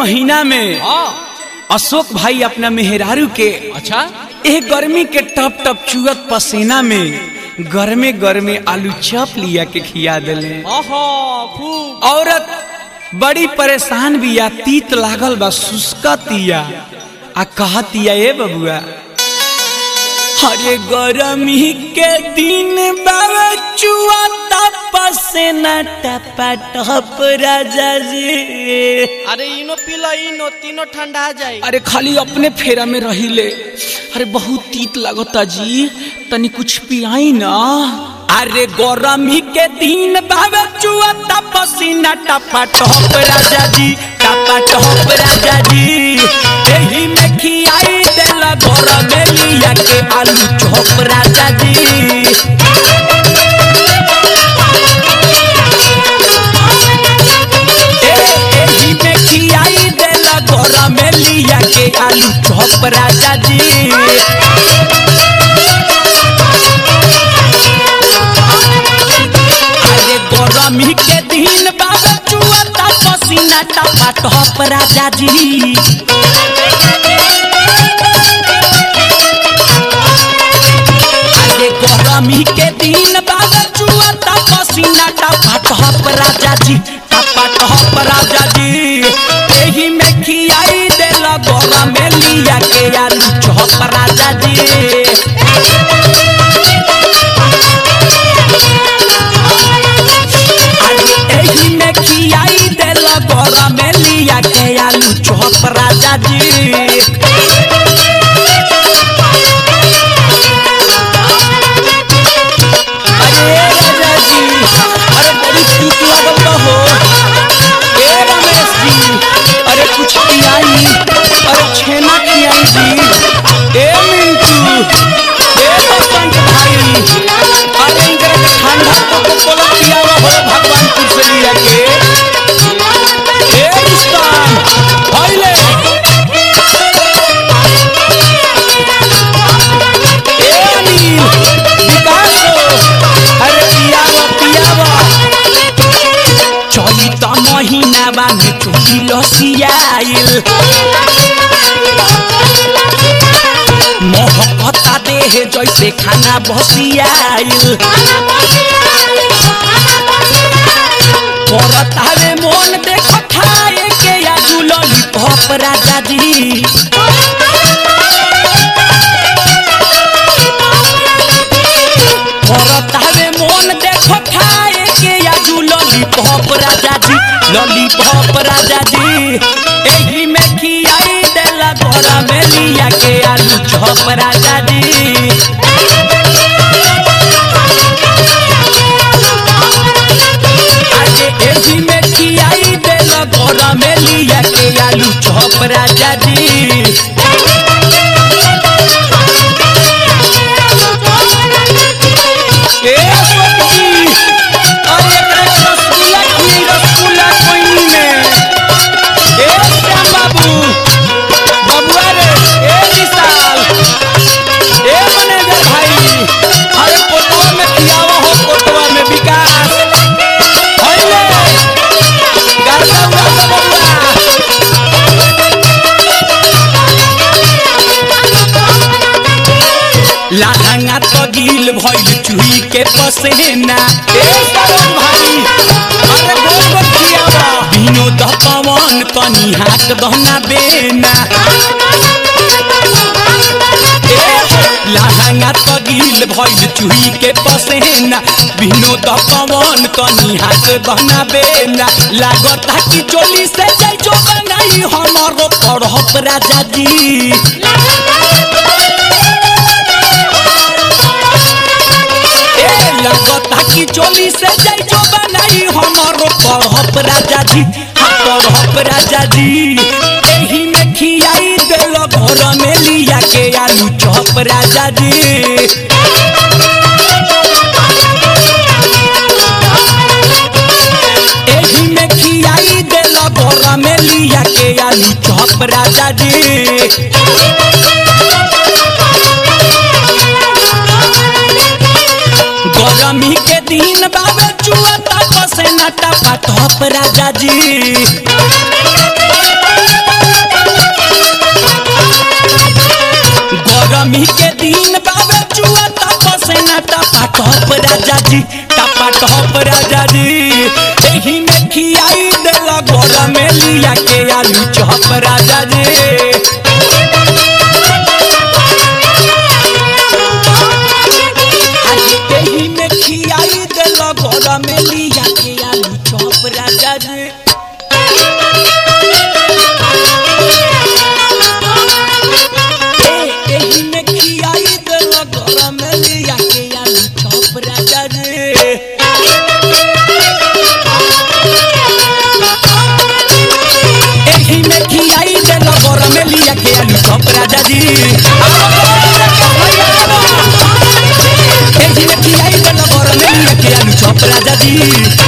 महीना में हाँ अशोक भाई अपना मेहरारू के अच्छा एक गर्मी के टप टप चुअत पसीना में गर्मे गर्मे आलू चप लिया के खिया दिले ओहो खूब औरत बड़ी परेशान बिया तीत लागल बा सुस्कतिया आ कहतिया ए बबुआ अरे गरमी के दिन बाबा चुआ पसेना टपा टप राजा जी अरे इनो पीला इनो तीनों ठंडा जाई अरे खाली अपने फेरा में रहिले अरे बहुत तीत लगता जी तनी कुछ पियाई ना अरे गरमी के दिन बाबे चुआ पसीना टपा टप राजा जी टपा टप राजा जी एही में खियाई देला घर में लिया के आलू चौप राजा जी ए- एही में खियाई देला घर में लिया के आलू चौप राजा जी अरे गरमी के दिन बाबा चुआ पसीना टपा टप राजा जी अरे गरमी के दिन बाबा चुआ पसीना टपा टप राजा जी टपा टप राजा जी एही में खियाई देला गरम में लिया के आलू चौप राजा जी अरे एही में खियाई देला गरम में लिया के आलू चौप राजा जी अरे राजा जी अरे बड़ी तीत लागल बा हो ए रमेश जी अरे कुछ पियाई अरे छेना खियाई जी ए मिंटू ए बसंत भाई अरे इनकरा के ठंडा कोको कोला पियावा हो भगवानपुर से लिया के ए रुस्तान भइले ए अनिल विकास हो अरे पियावा पियावा चैत महीना बामे चोली लसियाइल मोहकता देह जैसे खाना बसियाइल करत हवे मोन देख खाए के या जुलली पप राजा जी करत हवे मोन देख खाए के या जुलली पप राजा जी लली पप राजा जी एही में खियाई देला घोड़ा में लिया के आलू चौप राजा जी अरे एही में खियाई देला घोड़ा में लिया के आलू चौप राजा जी ए अशोक जी अरे एकरा के रसगुल्ला खियाई रसगुल्ला कोइनी में ए श्याम बाबू बबुआ रे ए विशाल ए मैनेजर भाई अरे कोटवा में खियावा हो कोटवा में विकास होइले गाता हुआ बबुआ लाहंगा तो गिल भइल चुही के पसेना ए सरोज भाई अरे गोल गोल खियावा विनोद पवन तनी हाथ दहना बेना ए लाहंगा तो गिल भइल चुही के पसेना विनोद पवन तनी हाथ दहना बेना लागता कि चोली से जाई जो बनाई हमरो पढ़प राजा जी ए लगता कि चोली से जाई जो बनाई हमारो पढ़प राजा जी हाँ पढ़प राजा जी एही में खियाई देल घर में लिया के आलू चौप राजा जी एही में खियाई देल घर में लिया के आलू चौप राजा जी गरमी के दिन बाबे चुआ तप से नटा पटप राजा जी राजा जी टपा टप राजा जी एही में खियाई देला गोरा में लिया के आलू चप राजा जी आज एही में खियाई देला गोरा में लिया के आलू चप राजा जी ए, एही में खियाई देला गोरा में लिया के आलू चप राजा जी एही में खियाई देला गोरा में लिया के आलू चप राजा जी एही में खियाई देला गोरा में लिया के आलू चप राजा जी